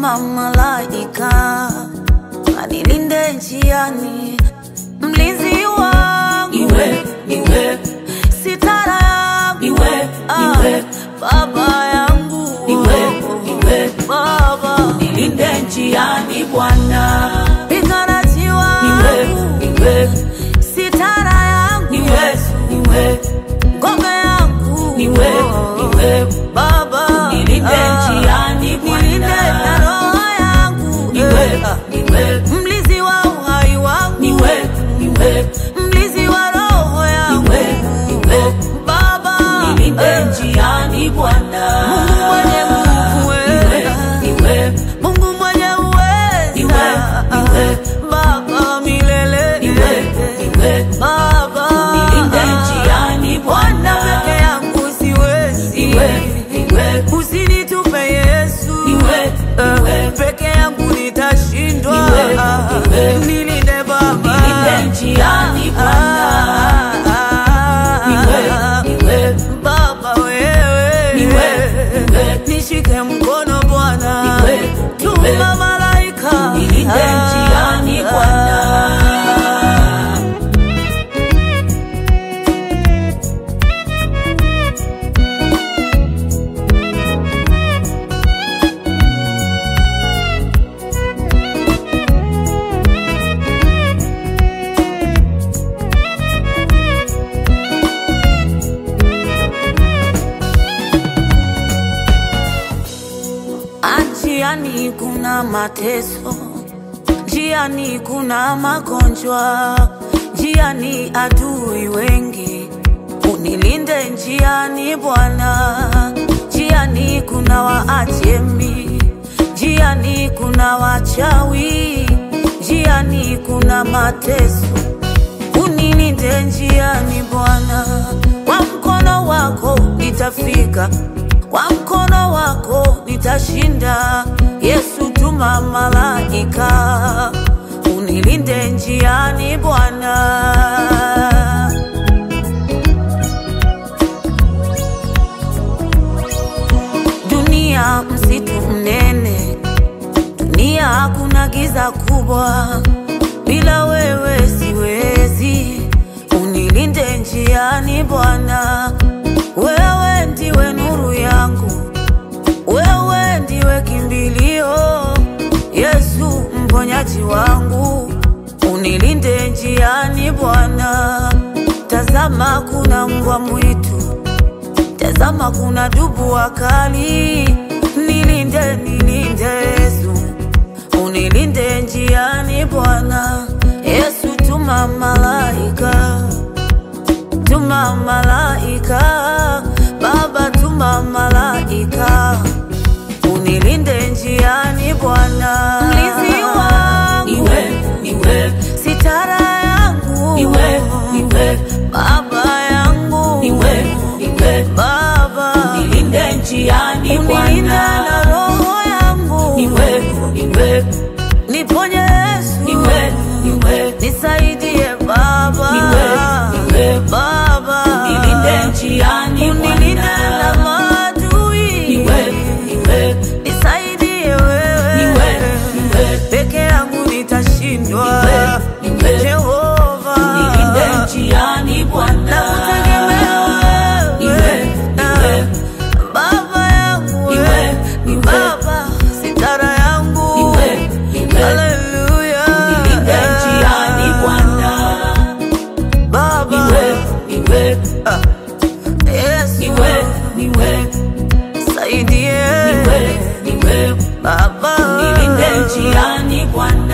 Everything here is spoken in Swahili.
tuma malaika anilinde njiani, mlinzi wangu Niwe, niwe, sitara yangu Niwe, Ah, niwe. baba yangu Niwe, niwe. baba nilinde njiani Bwana. piganaji Niwe, wangu niwe, sitara yangu niwe, niwe, ngome yangu niwe, niwe, baba nilinde Ah, njiani Bwana. nilinde na roho yangu niwe, Eh, niwe, mlizi wa uhai wangu niwe, niwe, mlizi wa roho yangu Niwe, niwe. baba nilinde eh, njiani Bwana. Mungu mwenye nguvu Niwe, eh, niwe, Mungu mwenye uweza Niwe, niwe. baba milele niwe, niwe, baba nilinde njiani Bwana Bwana. peke yangu siwezi Niwe, niwe, usinitupe Yesu Niwe, Eh, niwe. peke yangu nitashindwa Niwe, niwe. nilinde baba Nilinde njiani Bwana. Ah, Niwe, niwe, baba wewe Niwe, niwe. nishike mkono Bwana Niwe, niwe. tuma malaika nilinde njiani Bwana. Njiani kuna mateso, njiani kuna magonjwa, njiani adui wengi. Unilinde njiani Bwana, njiani kuna waajemi, njiani kuna wachawi, njiani kuna mateso. Unilinde njiani Bwana, kwa mkono wako nitafika, kwa mkono wako nitashinda. Yesu, tuma malaika unilinde njiani Bwana. Dunia msitu mnene, dunia hakuna giza kubwa, bila wewe siwezi. Unilinde njiani Bwana, wewe ndiwe nuru yangu, wewe ndiwe kimbilio, Yesu mponyaji wangu, unilinde njiani Bwana. Tazama kuna mbwa mwitu Tazama kuna dubu wakali, nilinde nilinde Yesu, unilinde njiani Bwana. Yesu, tuma malaika, tuma malaika, Baba tuma malaika, unilinde njiani Bwana. Mlinzi wangu, Niwe, niwe, sitara yangu, niwe, niwe, Baba yangu, niwe, niwe, Baba nilinde njiani unilinda na Bwana. roho yangu, Niwe, niwe, niponye Yesu, niwe, niwe, nisaidie Baba, Niwe, niwe. Baba nilinde njiani unilinde na Bwana. maadui, Niwe, niwe, nisaidie wewe, Niwe, niwe. peke yangu nitashindwa, Niwe, niwe. Jehova nilinde njiani Bwana. nakutegemea wewe, Niwe, niwe. Baba yangu Niwe, wewe, niwe. Baba sitara yangu Niwe, niwe. Haleluya. Nilinde njiani Bwana. Baba Niwe, niwe, Yesu niwe, niwe, saidie niwe, niwe, Baba nilinde njiani Bwana.